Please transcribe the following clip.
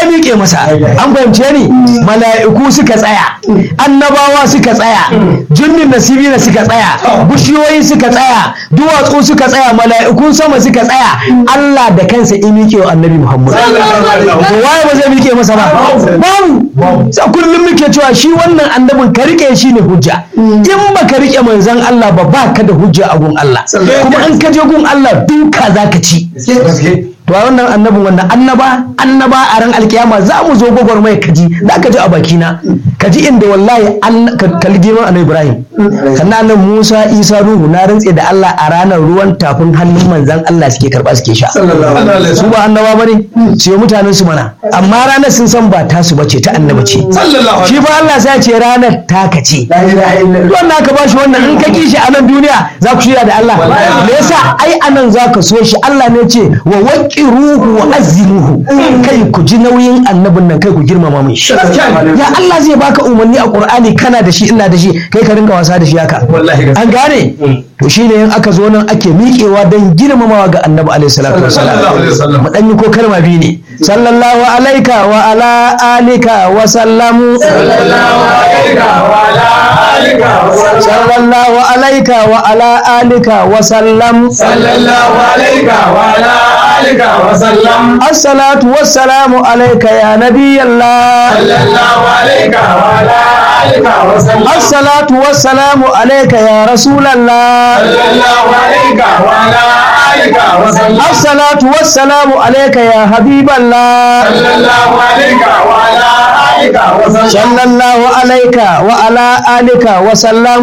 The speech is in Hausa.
ya miƙe masa an fahimce ni mala'iku suka tsaya annabawa suka tsaya jinnin nasibi na suka tsaya bishiyoyi suka tsaya duwatsu suka tsaya mala'ikun sama suka tsaya Allah da kansa ya miƙe wa annabi Muhammad to waye ba zai miƙe masa ba babu sa kullum muke cewa shi wannan annabin ka rike shi ne hujja in ba ka rike manzon Allah ba ba ka da hujja a gun Allah kuma in ka je gun Allah duka zaka ci to a wannan annabin wannan annaba annaba a ran alkiyama za mu zo gwagwarmaya kaji za ka ji a bakina kaji inda wallahi kalli girman annabi ibrahim sannan nan musa isa ruhu na rantse da allah a ranar ruwan tafin hannun manzan allah suke karba suke sha su ba annaba ba ne su yi mutanen su mana amma ranar sun san ba tasu bace ta annaba ce shi fa allah sai ce ranar taka ce wannan aka bashi wannan in ka kishi a nan duniya za ku shirya da allah me yasa ai anan za ka so shi allah ne ce wa waqiruhu wa azimuhu kai ku ji nauyin annabin nan kai ku girmama mai shi ya Allah zai baka umarni a Qur'ani kana da shi ina da shi kai ka ringa wasa da shi haka an gane to shine in aka zo nan ake miƙewa don girmamawa ga annabi alaihi salatu wasalam mu dan yi ko kalma biyu ne sallallahu alaika wa ala alika wa sallamu sallallahu alaika wa ala alika wa sallallahu alaika wa ala alika wa sallam sallallahu alaika wa ala alika wa sallam assalatu wassalamu alaika ya nabiyallah sallallahu alaika wa ala alika wa sallam assalatu wassalamu alaika ya rasulallah sallallahu alaika wa ala alika wa sallam assalatu wassalamu alaika ya habiballah sallallahu alaika wa ala alika wa sallam sallallahu alaika wa ala alika wa sallam